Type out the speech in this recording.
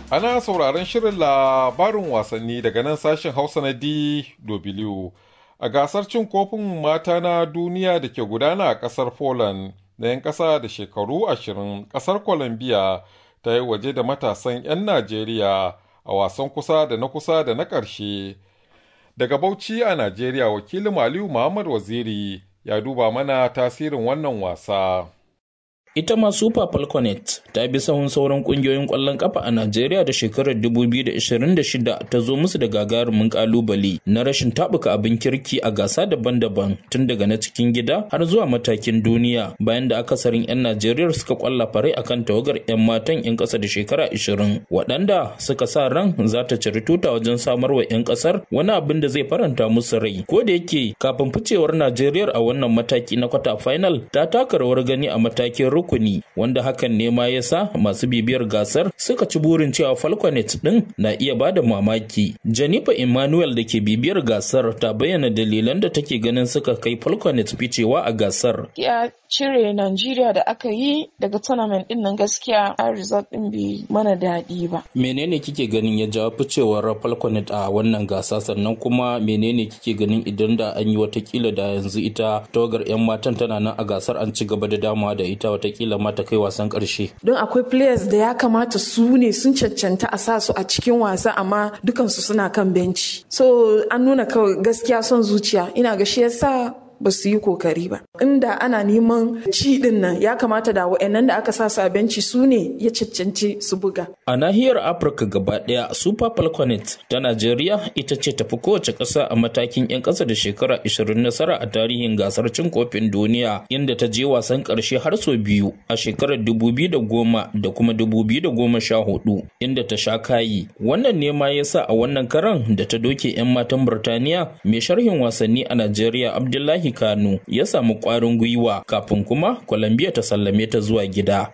Ana sauraron shirin labarin wasanni daga nan sashen Hausa na DW. A gasar cin kofin mata na duniya da ke gudana a ƙasar Poland na 'yan ƙasa da shekaru ashirin ƙasar Colombia ta yi waje da matasan 'yan Najeriya a wasan kusa da na kusa da na ƙarshe. Daga Bauchi a Najeriya wakilin Aliyu Muhammad Waziri ya duba mana tasirin wannan wasa. ita ma super falconet ta bi sahun sauran kungiyoyin kwallon kafa a najeriya da shekarar 2026 ta zo musu da gagarumin kalubale na rashin tabuka abin kirki a gasa daban-daban tun daga na cikin gida har zuwa matakin duniya bayan da akasarin 'yan najeriya suka kwalla farai akan tawagar 'yan matan 'yan kasa da shekara 20 waɗanda suka sa ran za ta ciri tuta wajen samar wa 'yan kasar wani abin da zai faranta musu rai ko da yake kafin ficewar najeriya a wannan mataki na kwata final ta taka rawar gani a matakin rukuni wanda hakan ne ma ya sa masu bibiyar gasar suka ci burin cewa falconet din na iya bada mamaki janifa emmanuel da ke bibiyar gasar ta bayyana dalilan da take ganin suka kai falconet ficewa a gasar ya cire Najeriya da aka yi daga tournament din nan gaskiya a result din bai mana daɗi ba menene kike ganin ya jawo ficewar falconet a wannan gasa sannan kuma menene kike ganin idan da an yi watakila da yanzu ita tawagar 'yan matan tana nan a gasar an ci gaba da damawa da ita watakila ma ta kai wasan ƙarshe. Don akwai players da ya kamata su ne sun cancanta a sa su a cikin wasa amma dukansu suna kan benci. So an nuna kawai gaskiya son zuciya ina ga shi yasa ba su yi kokari ba. Inda ana neman ci din nan ya kamata da wa'annan da aka sa su a benci su ne ya cancanci su buga. A nahiyar Afirka gaba ɗaya Super Falconet ta Najeriya ita ce tafi kowace ƙasa a matakin 'yan ƙasa da shekara 20 nasara a tarihin gasar cin kofin duniya inda ta je wasan ƙarshe har sau biyu a shekarar 2010 da kuma 2014 inda ta sha kayi. Wannan ne ma yasa a wannan karan da ta doke 'yan matan Burtaniya mai sharhin wasanni a Najeriya Abdullahi Kano ya samu ƙwarin gwiwa kafin kuma Colombia ta sallame ta zuwa gida.